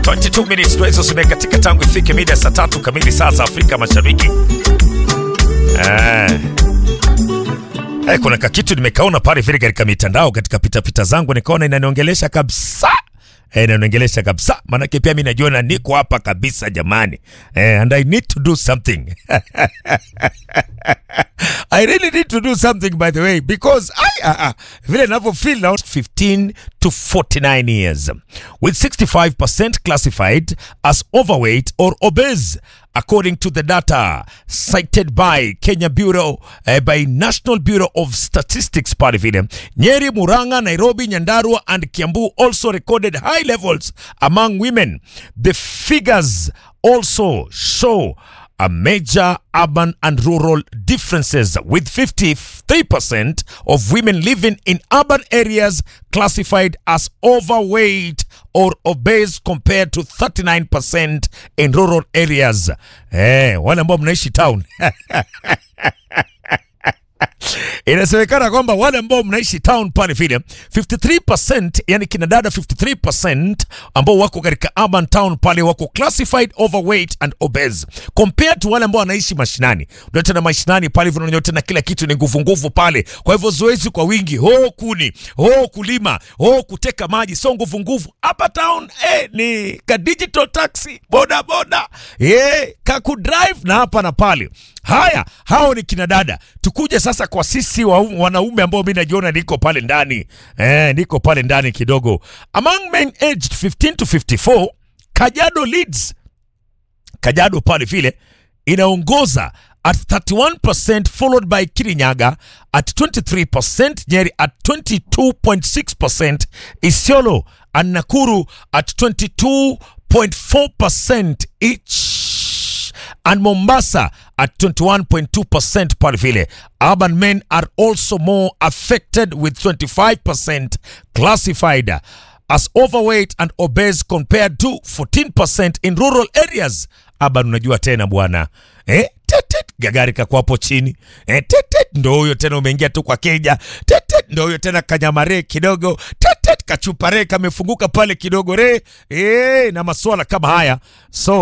22 minutes tuweza zimekatika tangu ifike mida saa tatu kamili saa za Afrika Mashariki. Eh. Eh, kuna kakitu nimekaona pale vile katika mitandao katika pitapita zangu nikaona inaniongelesha kabisa. Eh, inaniongelesha kabisa. Maanake pia mimi najiona niko hapa kabisa jamani. Eh, and I need to do something. I really need to do something by the way because I uh, uh, vile ninavyo feel now 15 to 49 years with 65% classified as overweight or obese according to the data cited by Kenya Bureau uh, by National Bureau of Statistics pale vile Nyeri, Murang'a, Nairobi, Nyandarua and Kiambu also recorded high levels among women. The figures also show a major urban and rural differences with 53% of women living in urban areas classified as overweight or obese compared to 39% in rural areas. Eh, wale ambao mnaishi town. Inasemekana kwamba wale ambao mnaishi town pale vile 53%, yani kina dada 53% ambao wako katika urban town pale wako classified overweight and obese compared to wale ambao wanaishi mashinani. Ndio tena mashinani pale hivyo unaona tena kila kitu ni nguvu nguvu pale. Kwa hivyo zoezi kwa wingi, ho kuni, ho kulima, ho kuteka maji, sio nguvu nguvu. Hapa town eh, ni ka digital taxi, boda boda, eh, ka kudrive na hapa na pale. Haya, hao ni kina dada. Tukuje sasa kwa sisi wa, wanaume ambao mimi najiona niko pale ndani eh, niko pale ndani kidogo. Among men aged 15 to 54, Kajiado leads. Kajiado pale vile inaongoza at 31% followed by Kirinyaga at 23%, Nyeri at 22.6%, Isiolo and Nakuru at 22.4% each and Mombasa at 21.2% pale vile. Urban men are also more affected with 25% classified as overweight and obese compared to 14% in rural areas. Urban unajua tena bwana eh? Tetet gagari kako hapo chini eh, tetet ndo huyo tena umeingia tu kwa keja tetet ndo huyo tena kanyamare kidogo tetet kachupare kamefunguka pale kidogo re eh, na maswala kama haya so